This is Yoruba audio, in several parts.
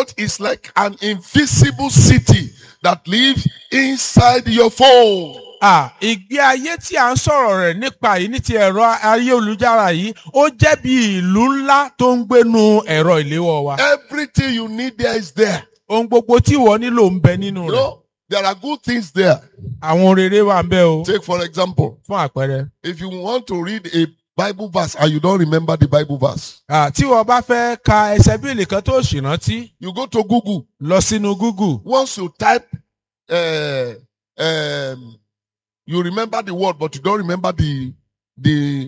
church is like an invisible city that lives inside your phone. À, ìgbé ayé tí à ń sọ̀rọ̀ rẹ̀ nípa yìí ní ti ẹ̀rọ ayélujára yìí ó jẹ́ bí ìlú ńlá tó ń gbénu ẹ̀rọ ìléwọ́ wa. Everything you need there is there. ohun gbogbo tí ìwọ nílò ń bẹ nínú You rẹ̀. know, there are good things there. àwọn rere wà ń bẹ o. Take for example, fún àpẹẹrẹ. if you want to read a Bible verse and you don't remember the Bible verse, À, tí wọ́n bá fẹ́ ka ẹsẹ̀ bíìlì kan tó sì rántí you go to Google. lọ sínú Google. Once you type, uh, um, you remember the word, but you don't remember the the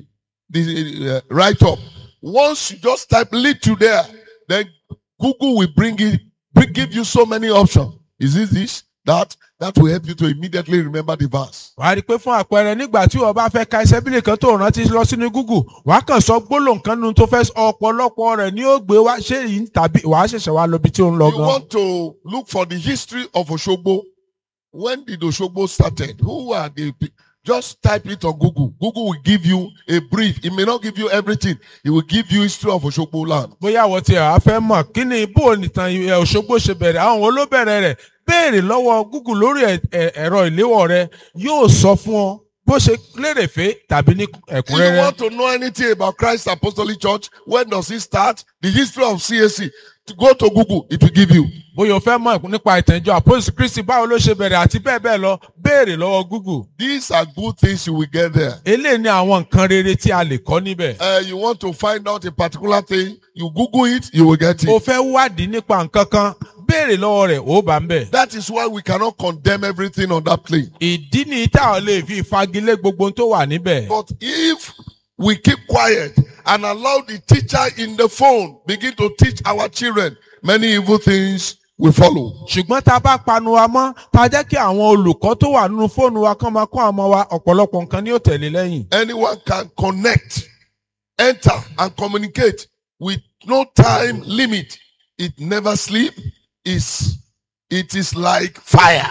the uh, write up. Once you just type little there, then Google will bring it, bring, give you so many options. Is it this, that? That will help you to immediately remember the verse. wàá rí i pé fún àpẹẹrẹ nígbà tí wọ́n bá fẹ́ ka ẹsẹ̀ bíìlì kan tó rántí lọ sínú Google wàá kàn sọ gbólóhùn kan nínú tó fẹ́ sọ ọ̀pọ̀lọpọ̀ rẹ̀ ni ó gbé wá ṣé yìí tàbí wàá ṣẹ̀ṣẹ̀ wá lọ bí tí ó ń lọ You gan. want to look for the history of Oshogbo. When did Oshogbo started? Who are the pe- just type it on Google. Google will give you a brief. It may not give you everything. It will give you history of Oshogbo land. bóyá àwọn tí a fẹ́ mọ̀ kí ni bó nìtàn ẹ̀ Òṣogbo ṣe bẹ̀rẹ̀ àwọn wo ló bẹ̀rẹ̀ rẹ̀ béèrè lọ́wọ́ Google lórí ẹ̀- ẹ̀- ẹ̀rọ ìléwọ́ rẹ yóò sọ fún ọ bó ṣe lérèfé tàbí ní If you ẹ̀kúnrẹ́rẹ́. want to know anything about Christ Apostolic Church, when does it start? The history of CAC. To go to Google, it will give you. bóyá o fẹ́ mọ̀ nípa ìtẹ̀jọ́ àpòsí Kristi báwo ló ṣe bẹ̀rẹ̀ àti bẹ́ẹ̀ bẹ́ẹ̀ lọ béèrè lọ́wọ́ Google. These are good things you will get there. eléyìí ni àwọn nǹkan rere tí a lè kọ́ níbẹ̀. Uh, you want to find out a particular thing, you Google it, you will get o it. fẹ́ wádìí nípa nǹkan kan béèrè lọ́wọ́ rẹ̀ ó bá ń bẹ̀. That is why we cannot condemn everything on that plane. ìdí ni táwọn lè fi fagilé gbogbo ohun tó wà níbẹ̀. But if we keep quiet and allow the teacher in the phone begin to teach our children, many evil things will follow. ṣùgbọ́n tá a bá panu wa mọ́ tá a jẹ́ kí àwọn olùkọ́ tó wà nínú fóònù wa kán máa kọ́ àwọn ọmọ wa ọ̀pọ̀lọpọ̀ nǹkan ni yóò tẹ̀lé lẹ́yìn. Anyone can connect, enter, and communicate with no time limit. It never sleep. It's, it is like fire.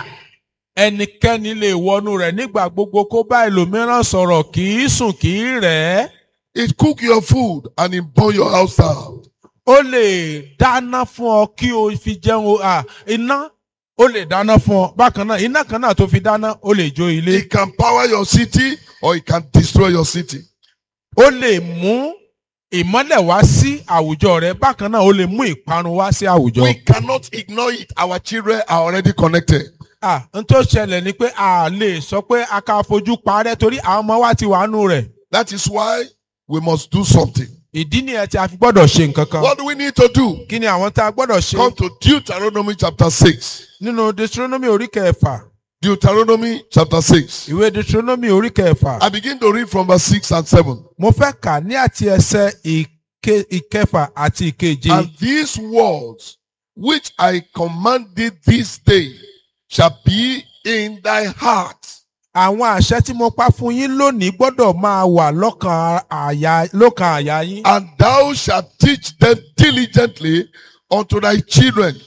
ẹnikẹ́ni lè wọnú rẹ̀ nígbà gbogbo kó bá ẹlòmíràn sọ̀rọ̀ kì í sùn kì í rẹ̀ ẹ́. It cook your food and it burn your house down. ó lè dáná fún ọ kí o fi jẹun o- à, iná ó lè dáná fún ọ bákan náà iná kan náà tó fi dáná ó lè jó ilé. It can power your city or it can destroy your city. ó lè mú ìmọ́lẹ̀ wá sí àwùjọ rẹ bákan náà ó lè mú ìparun wá sí àwùjọ. We cannot ignore it. Our children are already connected. à n tó ṣẹlẹ̀ ni pé a lè sọ pé a ká fojú parẹ́ torí àwọn ọmọ wa ti wà nù rẹ̀. That is why we must do something. ìdí nìyẹn tí a fi gbọ́dọ̀ ṣe nǹkan kan. What do we need to do? kí ni àwọn tá a gbọ́dọ̀ ṣe Come to Deuteronomy chapter 6. nínú Deuteronomy orí kẹfà Deuteronomy chapter 6. ìwé Deuteronomy orí kẹfà I begin to read from verse 6 and 7. mo fẹ́ kà ní àti ẹsẹ̀ ìke- ìkẹfà àti ìkeje. And these words which I command thee this day shall be in thy heart. àwọn àṣẹ tí mo pa fún yín lónìí gbọ́dọ̀ máa wà lọ́kàn àyà lọ́kàn àyà yín. And thou shalt teach them diligently unto thy children,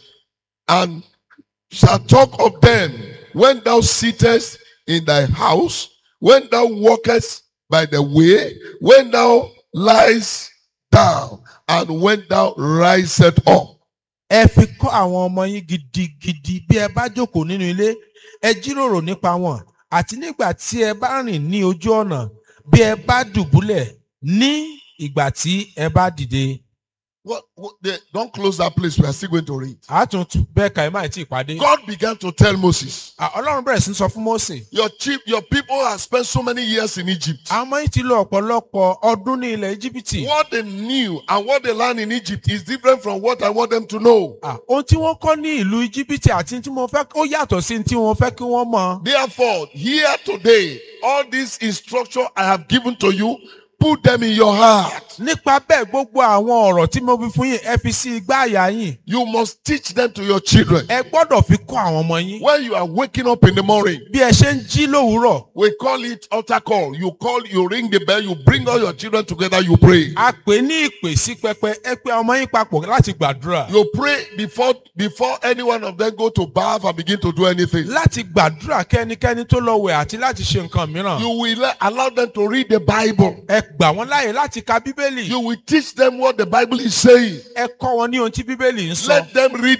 and shalt talk of them when thou sittest in thy house, when thou walkest by the way, when thou liest down, and when thou risest up. ẹ fi kọ́ àwọn ọmọ yín gidigidi bí ẹ bá jókòó nínú ilé ẹ jíròrò nípa wọn àti nígbà tí ẹ bá rìn ní ojú ọ̀nà bí ẹ bá dùbúlẹ̀ ní ìgbà tí ẹ bá dìde. What, what the, don't close that place. We are still going to read. àtúntò bẹ́ẹ̀ ka ẹ má tí ì pàdé. God began to tell Moses, À, ọlọ́run bẹ̀rẹ̀ sí í sọ fún Mósè. Your chief, your people have spent so many years in Egypt. àwọn ọmọ yìí ti lo ọ̀pọ̀lọpọ̀ ọdún ní ilẹ̀ Íjíbítì. What they knew and what they learned in Egypt is different from what I want them to know. À, ohun tí wọ́n kọ́ ní ìlú Íjíbítì àti tí mo fẹ́ ó yàtọ̀ sí tí wọ́n fẹ́ kí wọ́n mọ̀. Therefore, here today, all these instruction I have given to you, put them in your heart. nípa bẹ́ẹ̀ gbogbo àwọn ọ̀rọ̀ tí mo fi fún yín ẹ fi sí igbá àyà yín. You must teach them to your children. ẹ gbọ́dọ̀ fi kọ́ àwọn ọmọ yín. When you are waking up in the morning, bí ẹ ṣe ń jí lówùúrọ̀ we call it altar call. You call, you ring the bell, you bring all your children together, you pray. a pè ní ìpè sí pẹpẹ ẹ pé ọmọ yín papọ̀ láti gbàdúrà. You pray before before any one of them go to bath and begin to do anything. láti gbàdúrà kẹ́nikẹ́ni tó lọ wẹ̀ àti láti ṣe nǹkan mìíràn. You will let- allow them to read the Bible. ẹ gbà wọ́n láàyè láti ka bíbélì. You will teach them what the Bible is saying. ẹ kọ́ wọn ní ohun tí bíbélì ń sọ. Let them read